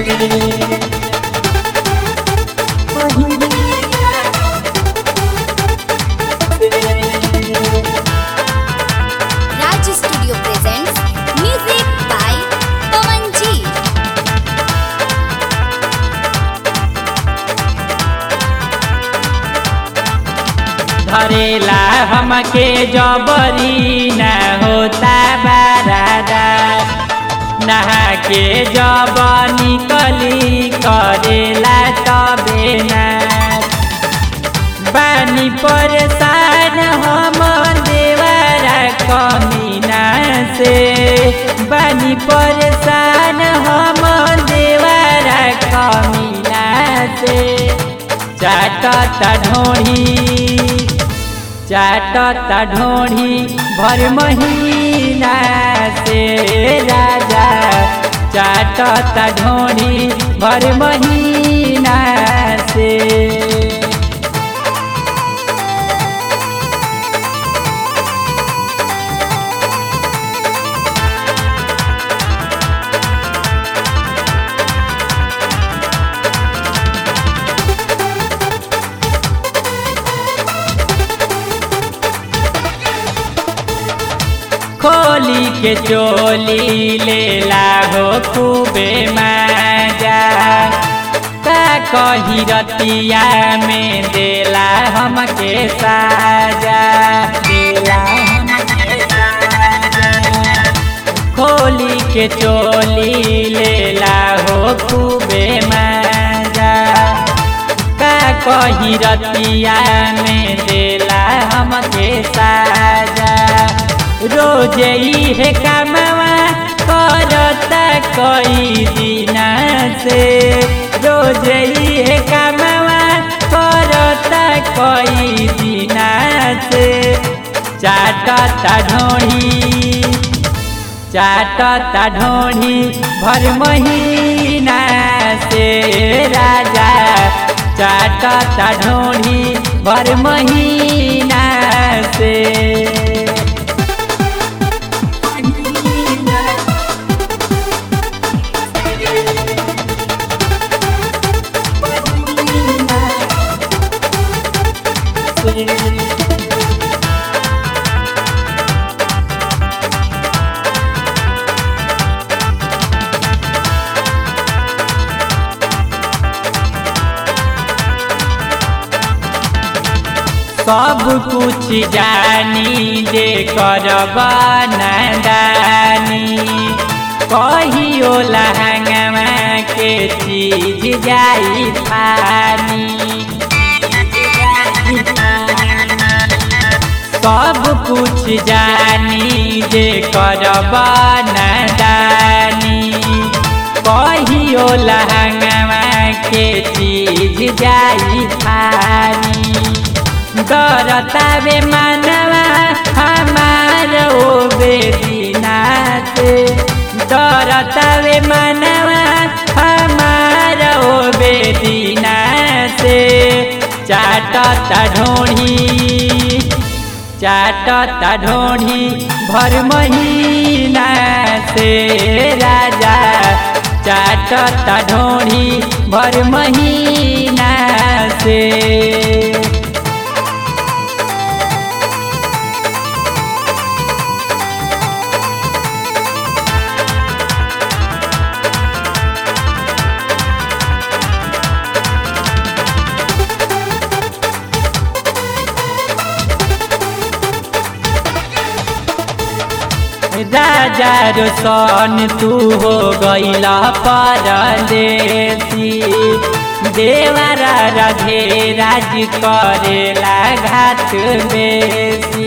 Raj Studio presents music by Pawan G. धरेला हमके जबरी न होता बारादा नहा के जब निकली करेला तबे ना बानी परेशान हम देवरा कमीना से बानी परेशान हम देवरा कमीना से चाटता ढोढ़ी चाटता ढोढ़ी भर महीना से राजा चाटता ढोढ़ी भर महीना से खोली के चोली लेला हो खूबे मजा का कही रतिया में देला हमके साजा देला हमके साजा खोली के चोली लेला हो खूबे मजा का कही रतिया में देला हमके साजा रोज है कमावा करता कई दिना से रोज है कमावा करता कई दिना से चाटता ढोही चाटता ढोढ़ी भर महीना से राजा चाटता ढोढ़ी भर महीना से सब कुछ जानी जे करब नदानी कहियो लहंगवा के चीज जाई फानी सब कुछ जानी जे करब नदानी कहियो लहंगवा के चीज जाई फानी करता बे मानवा हमार ओ बेदीना से करता बे मानवा हमार ओ बेदीना से चाटता ढोढ़ी चाटता ढोढ़ी भर महीना से राजा चाटता ढोढ़ी भर महीना से राजा रोशन तू हो गईला परदेसी देवरा राधे राज करेला घाट बेसी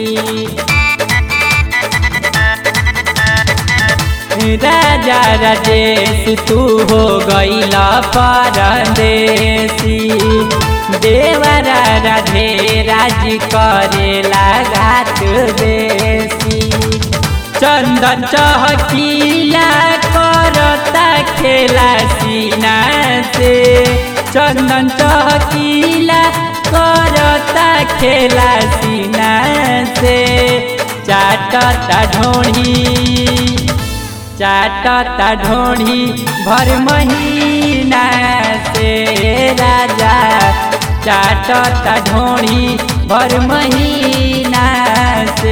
राजा राजेश तू हो गईला परदेसी देवरा राधे राज करेला घाट बेसी चंदन चहकीला करता खेला सीना से चंदन चहकीला करता खेला सीना से चाटता ढोढ़ी चाटता ढोढ़ी भर महीना से राजा चाटता ढोढ़ी भर महीना से